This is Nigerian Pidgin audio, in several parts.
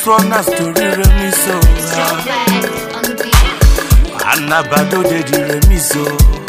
This one has to remix so. Anabado de the remix so.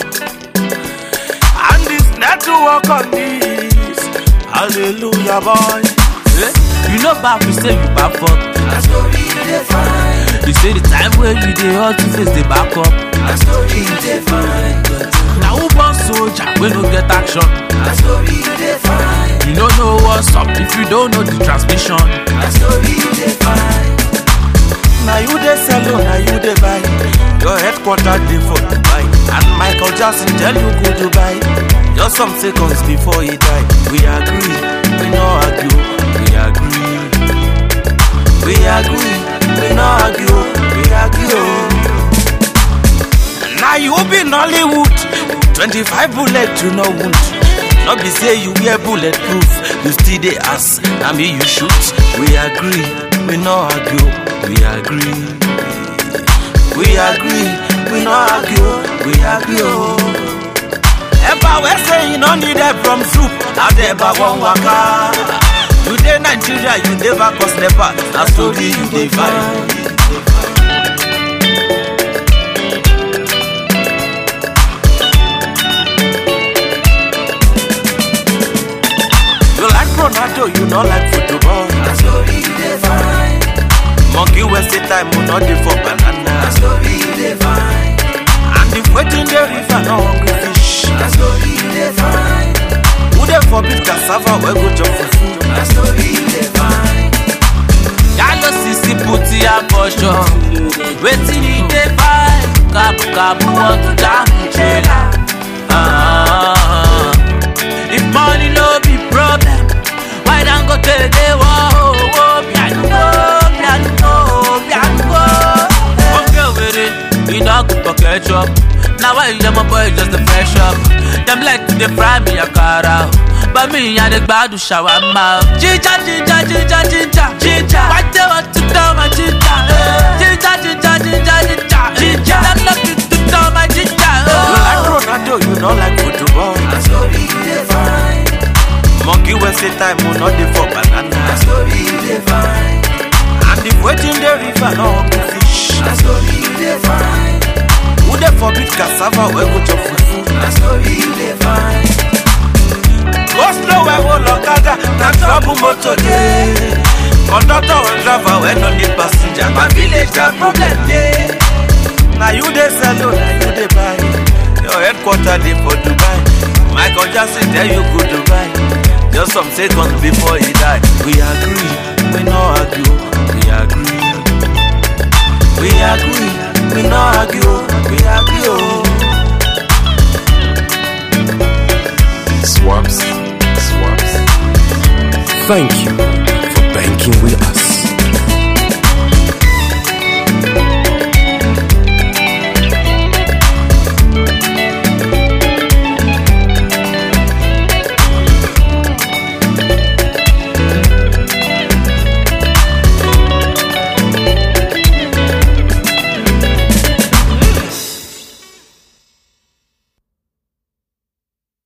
And this network on this. Hallelujah, boy. Eh? You know back we say you back up. Na story you dey find. You say the time where you dey hot to face the back up. Na story you dey find. Now who born soldier we no get action? Na story you dey find. You don't know what's up if you don't know the transmission. Na story you dey find. Now you dey sell, oh, now you dey buy. Your headquarters dey for Dubai, and Michael Jackson tell you go Dubai. Just some seconds before he die, we agree, we no argue, we agree, we agree, we no argue, we agree. Oh. Now you be Nollywood, twenty-five bullet to no wound. No be say you wear bulletproof, you still dey ask, na me you shoot. We agree, we no argue, we agree. We agree, we no argue, we agree. Oh. Ever we say you no need help from soup, now they ever one waka. You dey Nigeria, you never cause never, na story you dey find. You like Ronaldo, you no like football. Na story you dey find. Monkey waste time, we no dey for Na banana. story you dey find. And if waiting the river, no hungry fish. Na story you dey find. Who dey forbid cassava, we go chop fufu. Na story you dey find. Yalo sisi puti ya for sure. Wetin he dey buy? Kabu kabu want to jam trailer. Ah, if money no be problem, why don't go take the war? Oh, piano, piano, piano. Okay, with it, you know good for ketchup. Now why you my boy just a fresh up? Them like to dey fry me a cara. But me and the gbadu shawarma. Ginger, ginger, ginger, ginger, ginger. Why they want to tell my ginger? Ginger, ginger, ginger, ginger, ginger. Them looking to tell my ginger. You like Oh. Ronaldo, you no like football. Na story you dey find. Monkey waste time, we no dey for Na banana. story you dey find. And if waiting the river, no hungry fish. Na story you dey find. Who dey forbid cassava, we go chop fufu. Na story you dey find. Go slow, we go lokada, na trouble motor dey. Conductor and driver, we no need passenger. My village na problem dey. Now you dey sell, oh, now you dey buy. Your headquarters dey for Dubai. Michael Jackson tell you go Dubai. Just some seconds before he die. We agree, we no argue. We agree, we agree, we no argue. We agree, oh. Swaps. Swaps. Thank you for banking with us.